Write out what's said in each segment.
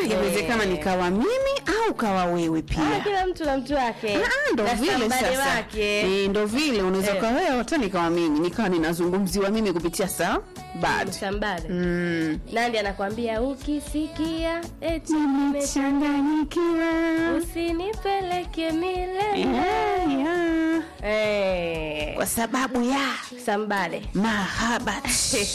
inawezekana nikawa mimi au kawa wewe Ah, pia kila mtu na mtu wake Ah, ndo Na vile somebody sasa wake Eh, ndo vile unaweza Eh. ukawa wewe hata nikawa mimi nikawa ninazungumziwa mimi kupitia saa bad Msambada. mm. nandi anakwambia ukisikia eti nimechanganyikiwa usinipeleke milele yeah, yeah. Eh, kwa sababu ya sambale mahabat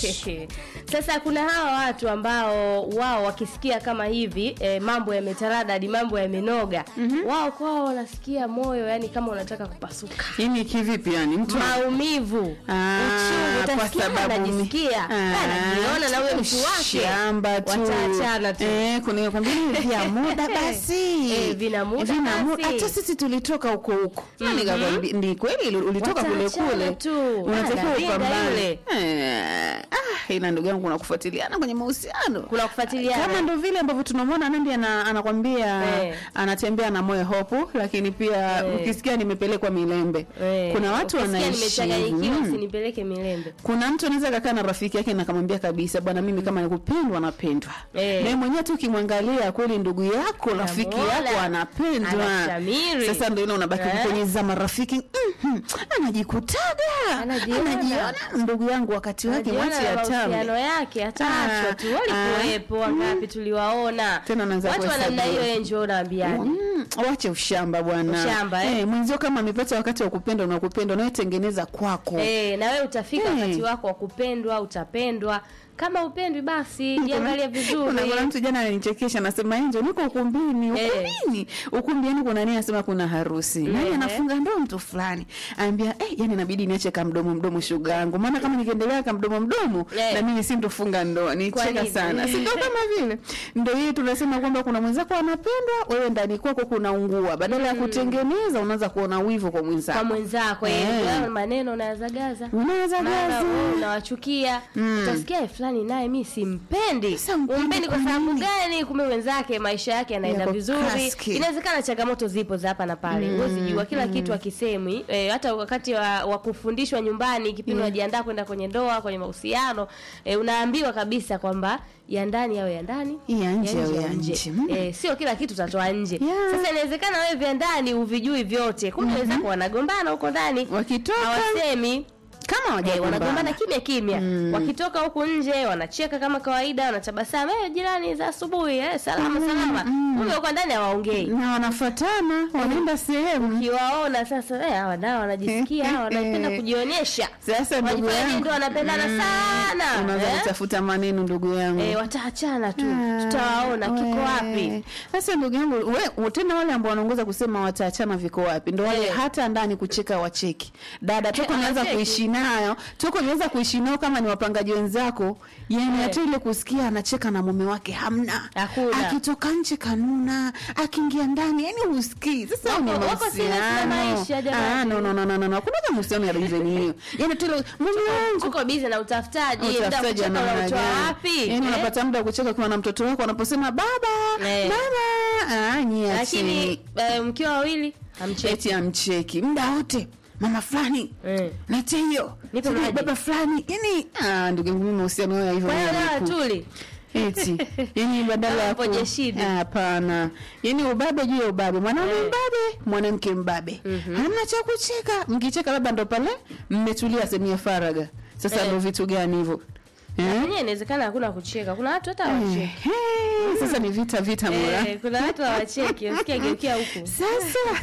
sasa kuna hawa watu ambao wao wakisikia kama hivi eh, mambo yametaradadi mambo yamenoga wao kwao wanasikia moyo yani kama unataka kupasuka yani kivipi yani mtu maumivu Ah, uchungu kwa utasikia sababu mi- anajisikia Ah, anajiona na huyo mtu wake shamba tu. wataachana tu Eh, kuna kwambia hivi vya muda basi Eh, vina muda Vina basi. muda. hata sisi tulitoka huko huko Na nikakwambia, ni kweli ulitoka kule Wataachana kule tu. unatakiwa Anaringa upambane yule. Eh, ah, ila ndugu yangu kuna kufuatiliana kwenye mahusiano Kuna kufuatiliana. kama ndo vile ambavyo tunamwona Nandi ana, anakwambia Eh. anatembea na moyo hopu lakini pia Eh. ukisikia nimepelekwa Milembe Eh, kuna watu ukisikia wanaishi nimechanganyikiwa mm. usinipeleke milembe kuna mtu anaweza kakaa na rafiki yake na akamwambia kabisa bwana mimi kama nikupendwa napendwa Eh. naye mwenyewe tu ukimwangalia kweli ndugu yako rafiki Unamuona, yako anapendwa anashamiri. sasa ndio ile unabaki Eh. kwenye za marafiki mhm, anajikutaga Anajiona. anajiona ndugu yangu wakati wake Anajiona mwache na atambe mahusiano yake ataachwa Ah, tu walikuwepo wangapi tuliwaona Tena unaanza watu wa namna kuhesabu. hiyo enjo unaambiaje Mm, wache ushamba bwana Ushamba, eh? mwenzio kama amepata wakati wa kupenda unakupenda unayetengeneza kwako Eh, na wewe utafika Eh. wakati wako wa kupendwa utapendwa kama upendwi basi jiangalie vizuri Kuna kuna mtu jana alinichekesha anasema Enjo niko ukumbini. Eh. Ukumbini. Ukumbi yani kuna nini anasema kuna harusi. Nani Eh. anafunga ndoa mtu fulani. Anambia eh yani inabidi niache kama mdomo mdomo shuga yangu. Maana kama nikiendelea kama mdomo mdomo Eh. na mimi sintofunga ndoa. Kwa Nicheka nini? sana. Si ndio kama vile. Ndio hii tunasema kwamba kuna mwenzako anapendwa, wewe ndani kwako kuna ungua. Badala ya kutengeneza unaanza kuona wivu kwa mwenzako. kwa mwenzako Eh. eh. wewe maneno unayazagaza Unaweza mara gazi. wewe unawachukia utasikia "Eh, fulani naye mi simpendi Sasa umpendi umpendi kwa kwa sababu nini? gani kumbe wenzake maisha yake yanaenda Yako vizuri kaski. inawezekana changamoto zipo za hapa na pale huwezi jua kila kitu akisemwi eh, hata wakati wa, wa kufundishwa nyumbani kipindi unajiandaa kwenda kwenye ndoa kwenye mahusiano eh, unaambiwa kabisa kwamba ya ndani au ya ndani Ya nje au au ya nje. Mm. eh, sio kila kitu utatoa nje Yeah. sasa inawezekana wewe vya ndani uvijui vyote kumbe wenzako wanagombana huko ndani Wakitoka hawasemi kama Eh, hawajagombana. wanagombana kimya kimya wakitoka huku nje wanacheka kama kawaida wanatabasamu eh, jirani za asubuhi eh, salama salama kumbe huko ndani hawaongei na wanafatana wanaenda sehemu ukiwaona sasa eh, hawa nao wanajisikia hawa wanapenda kujionyesha sasa ndugu Wajifanya yangu ndio wanapendana sana unaanza eh? kutafuta maneno ndugu yangu eh, wataachana tu Ah, tutawaona kiko we. wapi sasa ndugu yangu we tena wale ambao wanaongoza kusema wataachana viko wapi ndo wale Eh. hata ndani kucheka wacheki dada toka unaanza Hawacheki. kuishi nayo toka unaanza kuishi nao kama ni wapangaji wenzako yani Eh. hata ile kusikia anacheka na mume wake hamna Hakuna. akitoka nje kanuna akiingia ndani yani usikii sasa Wako- ni wako serious na mahusiano maisha, jamani. ah no no no no no no kuna kama mahusiano ya reason hiyo yani tu ile mume wangu tuko bize na utafutaji muda wa utafutaji wa kucheka namna unautoa gani? wapi Yaani Eh? unapata muda wa kucheka ukiwa na mtoto wako anaposema baba Eh. mama ah nyie lakini acheni. eh, mkiwa wawili hamcheki eti amcheki muda wote mama fulani Eh. naite hiyo Nipe Sijui maji. baba fulani yani ah ndugu yangu mimi mahusiano hayo ya hivyo kwa hiyo mimi dawa niku- tuli eti yani badala ya Hapo ku- jeshidi. Ah, hapana yani ubabe juu ya ubabe mwanaume Eh. mbabe mwanamke mbabe hamna cha kucheka mkicheka labda ndo pale mmetulia sehemu ya faraga sasa Eh. ndo vitu gani hivyo eh? Mwenyewe inawezekana hakuna kucheka kuna watu hata hawacheki Ehe, sasa ni vita vita mura Eh, kuna watu hawacheki usikia geukia huku sasa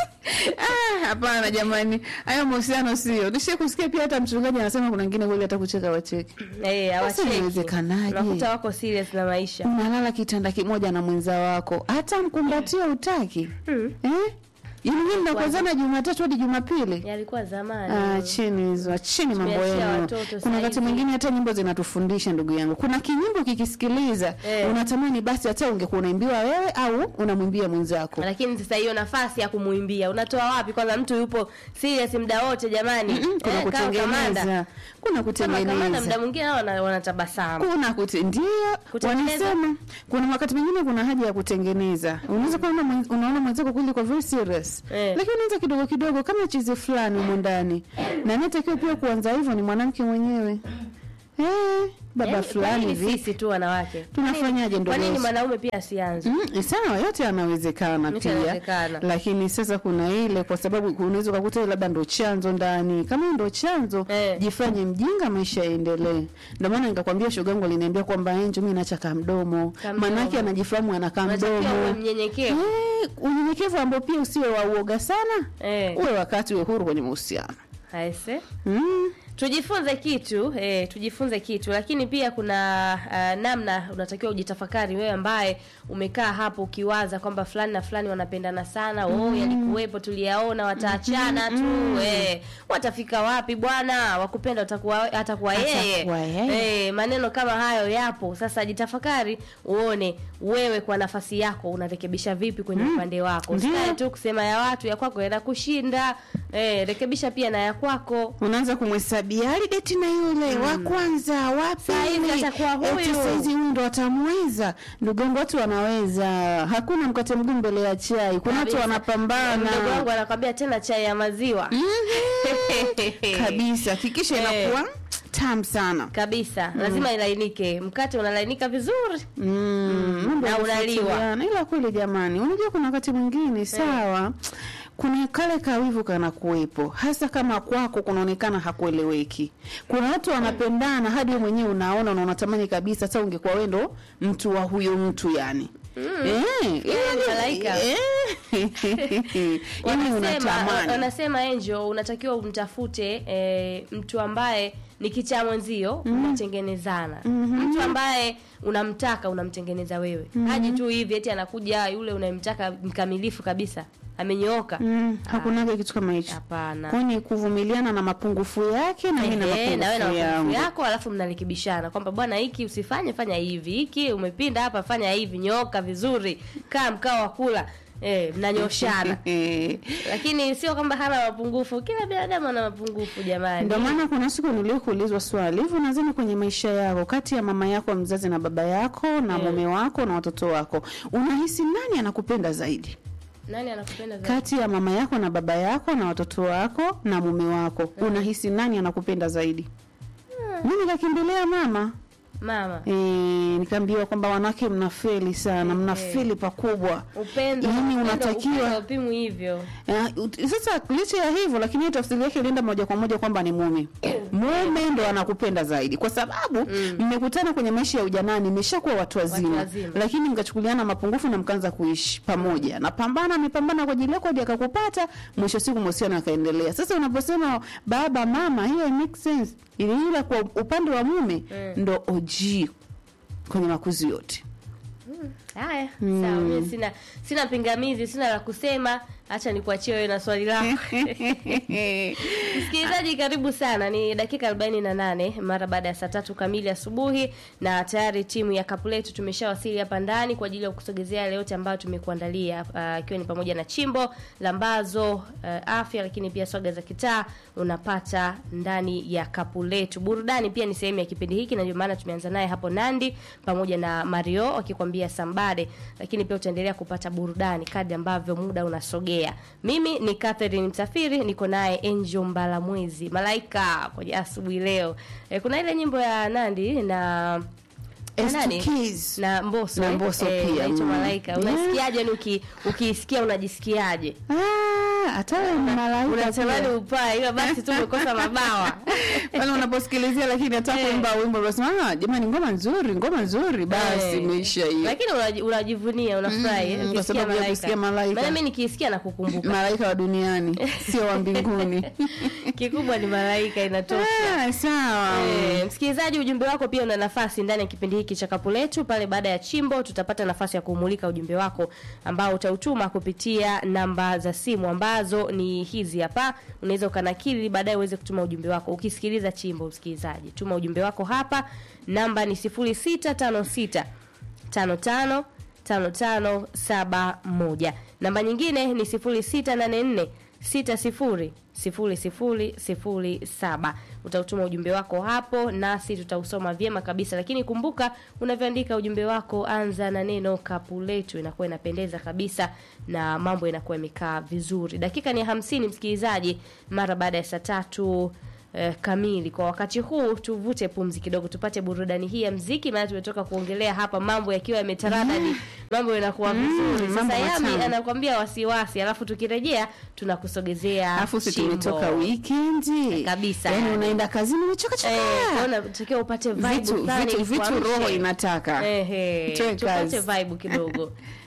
Ah, hapana jamani hayo mahusiano sio nishe kusikia pia hata mchungaji anasema kuna wengine kweli hata kucheka wacheki Eh, hawacheki. inawezekanaje? unakuta wako serious na maisha unalala kitanda kimoja na mwenza wako hata mkumbatio utaki Mm. eh? yaani nyinyi mnakozana jumatatu hadi jumapili yalikuwa zamani Ah, chini hizo chini mambo Tumeachia yenu watoto kuna saizi. wakati mwingine hata nyimbo zinatufundisha ndugu yangu kuna kinyimbo kikisikiliza Eh. unatamani basi hata ungekuwa unaimbiwa wewe au unamwimbia mwenzako lakini sasa hiyo nafasi ya kumuimbia unatoa wapi kwanza mtu yupo serious muda wote jamani Mm, kuna Eh, kama kamanda. kutengeneza kuna kama kamanda muda kutengeneza mwingine hao wana- wanatabasamu kuna kute ndio Kutengeneza. wanasema kuna wakati mwingine kuna haja ya kutengeneza unaweza kuona mwen- unaona mwenzako kweli kwa very serious Eh. lakini unaanza kidogo kidogo kama chizi fulani humo ndani na anayetakiwa pia kuanza hivyo ni mwanamke mwenyewe eh baba Yaani, fulani kwa nini hivi sisi tu wanawake Tunafanyaje ndo kwa nini leo? mwanaume pia asianze Mm, sawa yote yanawezekana Yote pia yanawezekana. lakini sasa kuna ile kwa sababu unaweza ukakuta ile labda ndo chanzo ndani kama ndo chanzo Eh. jifanye mjinga maisha yaendelee ndio maana nikakwambia shogangu aliniambia kwamba enjo mimi naacha kamdomo Kamdomo. manake anajifahamu ana unatakiwa uwe kamdomo mnyenyekevu Eh, unyenyekevu ambao pia usiwe wa uoga sana eh. uwe wakati uwe huru kwenye mahusiano aise mm. tujifunze kitu eh, tujifunze kitu lakini pia kuna uh, namna unatakiwa ujitafakari wewe ambaye umekaa hapo ukiwaza kwamba fulani na fulani wanapendana sana oh yalikuwepo tuliyaona wataachana tu eh, watafika wapi bwana wakupenda atakuwa atakuwa yeye Atakuwa yeye. eh, maneno kama hayo yapo sasa jitafakari uone wewe kwa nafasi yako unarekebisha vipi kwenye upande wako Ndiyo. usikae tu kusema ya watu ya kwako yanakushinda eh, rekebisha pia na ya kwako unaanza kumhesabia alideti na yule wa kwanza wa Saa hivi pili atakuwa huyu. eti saizi huyu ndo atamweza ndugu yangu watu wanaweza hakuna mkate mgumu mbele ya chai kuna watu Kabisa. wanapambana mdogo wangu anakwambia tena chai ya maziwa kabisa hakikisha Eh. inakuwa tamu sana kabisa lazima ilainike mkate unalainika vizuri Mm, mambo Na ya unaliwa. kufuatiliana. ila kweli jamani unajua kuna wakati mwingine sawa kuna kale kawivu kana kuwepo hasa kama kwako kunaonekana hakueleweki kuna watu wanapendana hadi wewe mwenyewe unaona na unatamani kabisa sasa ungekuwa wewe ndo mtu wa huyo mtu yani Eh, yani- malaika. eh. yani wanasema unatamani wanasema Angel unatakiwa umtafute eh, mtu ambaye ni kichaa mwenzio mnatengenezana mtu ambaye unamtaka unamtengeneza wewe haji tu hivi eti anakuja yule unayemtaka mkamilifu kabisa amenyooka Mm, hakunaga kitu kama hicho hapana kwani kuvumiliana na mapungufu yake na mimi na Ehe, na wewe na mapungufu mapungufu yangu yako alafu mnarekebishana kwamba bwana hiki usifanye fanya hivi hiki umepinda hapa fanya hivi nyooka vizuri kaa mkao wa kula eh, mnanyoshana Eh. lakini sio kwamba hana mapungufu kila binadamu ana mapungufu jamani Ndio maana kuna siku niliokuulizwa swali hivi, nadhani kwenye maisha yako, kati ya mama yako mzazi na baba yako na Eh. mume wako na watoto wako, unahisi nani anakupenda zaidi? nani anakupenda zaidi Kati ya mama yako na baba yako na watoto wako na mume wako, unahisi nani anakupenda zaidi? Mimi nikakimbilia mama mama e, nikaambiwa kwamba wanawake mnafeli sana, mnafeli pakubwa. upendo Yaani upendo- unatakiwa- upendo haupimwi hivyo Eh, ut- Sasa licha ya hivyo, lakini hiyo tafsiri yake ilienda moja kwa moja kwamba ni mume. Mume ndo anakupenda zaidi, kwa sababu mmekutana kwenye maisha ya ujanani, mmeshakuwa watu wazima, wazima. lakini mkachukuliana mapungufu na mkaanza kuishi pamoja. Napambana, amepambana kwa ajili yako hadi akakupata, mwisho wa siku mahusiano yakaendelea. Sasa unaposema baba mama, hiyo it makes sense, ili ila kwa upande wa mume Mm. ndo OG kwenye makuzi yote. haya sawa mimi sina sina pingamizi sina la kusema hacha nikuachie wewe na swali lako Msikilizaji, karibu sana. Ni dakika 48 mara baada ya saa tatu kamili asubuhi, na tayari timu ya kapu letu tumeshawasili hapa ndani kwa ajili ya kusogezea yale yote ambayo tumekuandalia, ah, ikiwa ni pamoja na chimbo lambazo, ah, afya, lakini pia swaga za kitaa unapata ndani ya kapu letu. Burudani pia ni sehemu ya kipindi hiki, na ndio maana tumeanza naye hapo Nandi pamoja na Mario wakikwambia Sambade, lakini pia utaendelea kupata burudani kadri ambavyo muda unasogea. Mimi ni Catherine Msafiri, niko naye Angel Mbalamwezi Malaika kwenye asubuhi leo. E, kuna ile nyimbo ya Nandi na na nani? Keys. na Mbosso Na eh? Mbosso Eh, pia, inaitwa mm. Malaika. Yeah. Unasikiaje? Yani uki, ukiisikia unajisikiaje? Ah, hata wewe ni malaika Unatamani pia. upae, ila basi tu umekosa mabawa. pale unaposikilizia lakini hata Eh. kuimba wimbo unasema ah, jamani ngoma nzuri ngoma nzuri basi Eh. imeisha hiyo Lakini unaji- unajivunia, unafurahi eh, Mm, kwa ukisikia sababu ya Malaika. kusikia Malaika. Maana mimi nikisikia na kukumbuka. malaika wa duniani sio wa mbinguni Kikubwa ni Malaika inatosha. Ah, sawa Eh, msikilizaji, ujumbe wako pia una nafasi ndani ya kipindi hiki cha kapu letu. Pale baada ya chimbo, tutapata nafasi ya kumulika ujumbe wako ambao utautuma kupitia namba za simu ambazo ni hizi hapa. Unaweza ukanakili baadaye uweze kutuma ujumbe wako ukisikiliza chimbo. Msikilizaji, tuma ujumbe wako hapa, namba ni 0656 55 5571. Namba nyingine ni 0684 60 0007. Utautuma ujumbe wako hapo nasi tutausoma vyema kabisa, lakini kumbuka unavyoandika ujumbe wako, anza na neno kapu letu, inakuwa inapendeza kabisa na mambo yanakuwa yamekaa vizuri. Dakika ni hamsini, msikilizaji, mara baada ya saa tatu eh, kamili. Kwa wakati huu tuvute pumzi kidogo, tupate burudani hii ya mziki, maana tumetoka kuongelea hapa mambo yakiwa yametaradadi, mambo yanakuwa vizuri. mambo Sasa Yami matamu. anakuambia wasiwasi, alafu tukirejea tunakusogezea alafu si chimbo. tumetoka wikendi Kabisa. yani unaenda kazini umechoka choka Eh, kwa hiyo unatakiwa upate vibe vitu fulani vitu vitu ikuamshe. roho inataka Ehe, Toe tupate kazi. vibe kidogo